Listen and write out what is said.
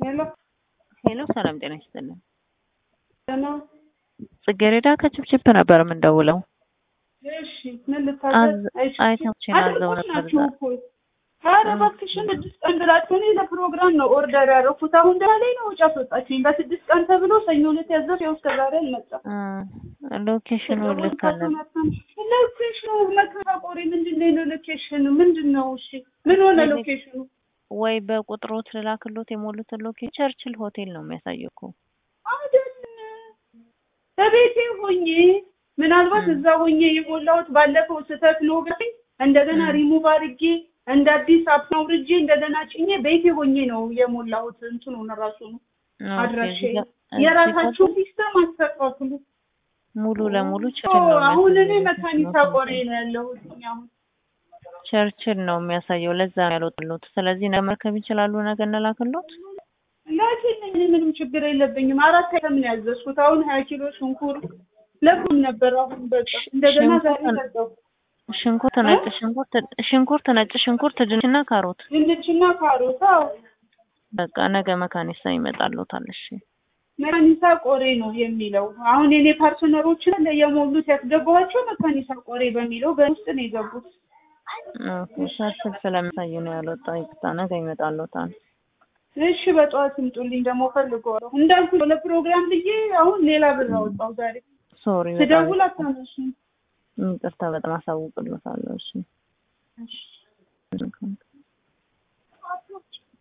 ሄሎ ሄሎ ሰላም ጤና ይስጥልን። ደህና ጽጌረዳ ከችፕችፕ ነበር የምንደውለው። እሺ ምን ልታዘዝ? አዝ- አይተውችን አዘው ነበር ናችሁ ዛሬ። እኮ ኧረ እባክሽን ስድስት ቀን ብላችሁ እኔ ለፕሮግራም ነው ኦርደር ያደረኩት። አሁን ደህና ላይ ነው ውጭ አስወጣችኝ። በስድስት ቀን ተብሎ ሰኞ ዕለት ያዘዝ ያው እስከ ዛሬ አልመጣም። እ ሎኬሽኑ ልክ አለ። ሎኬሽኑ መከራቆሪ ምንድን ነው? ሎኬሽኑ ምንድን ነው? እሺ ምን ሆነ ሎኬሽኑ? ወይ በቁጥሮት ልላክሎት የሞሉትን ሎኬሽን ቸርችል ሆቴል ነው የሚያሳየው እኮ። አይደል በቤቴ ሆኜ ምናልባት ም። እዛ ሆኜ የሞላሁት ባለፈው ስህተት ነው ብለኝ እንደገና ም። ሪሙቭ አድርጌ እንደ አዲስ አፕ አውርጄ እንደገና ጭኜ ቤቴ ሆኜ ነው የሞላሁት። እንትኑን ራሱ ነው ኦኬ፣ አድራሻ እዚህ ጋር- እዚህ የራሳችሁ ጋር ሲስተም አስተካክሉ። ሙሉ ለሙሉ ኦ፣ ቸርችል ነው አሁን እኔ የሚያሳየው። መካኒሳ ቆሬ ነው ያለሁት አሁን ቸርችል ነው የሚያሳየው። ለዛ ነው ያልወጣሉት። ስለዚህ ነገ መርከብ ይችላሉ። ነገ እንላክሎት። ላኪልኝ፣ እኔ ምንም ችግር የለብኝም። አራት አይተም ነው ያዘዝኩት። አሁን ሀያ ኪሎ ሽንኩርት ለኩም ነበር። አሁን በቃ እንደገና ዛሬ ሽንኩርት- ሰጠው ሽንኩርት፣ ነጭ ሽንኩርት፣ ሽንኩርት፣ ነጭ ሽንኩርት፣ ድንችና ካሮት ድንችና ካሮት። አዎ በቃ ነገ መካኒሳ ይመጣሉታል። እሺ መካኒሳ ቆሬ ነው የሚለው። አሁን የኔ ፓርትነሮችን የሞሉት ያስገባኋቸው መካኒሳ ቆሬ በሚለው በውስጥ ነው የገቡት። ኦኬ፣ ቸርችል ስለሚያሳይ ነው ያልወጣው። ይቅርታ፣ ነገ ይመጣሉታል። እሺ በጠዋት ይምጡልኝ። ደግሞ ፈልገዋለሁ እንዳልኩ ለፕሮግራም ብዬ አሁን ሌላ ብር አወጣው ዛሬ ሶሪ፣ በጣም ስደውል አታነሱም። ይቅርታ፣ በጣም አሳውቅሎታለሁ። እሺ እሺ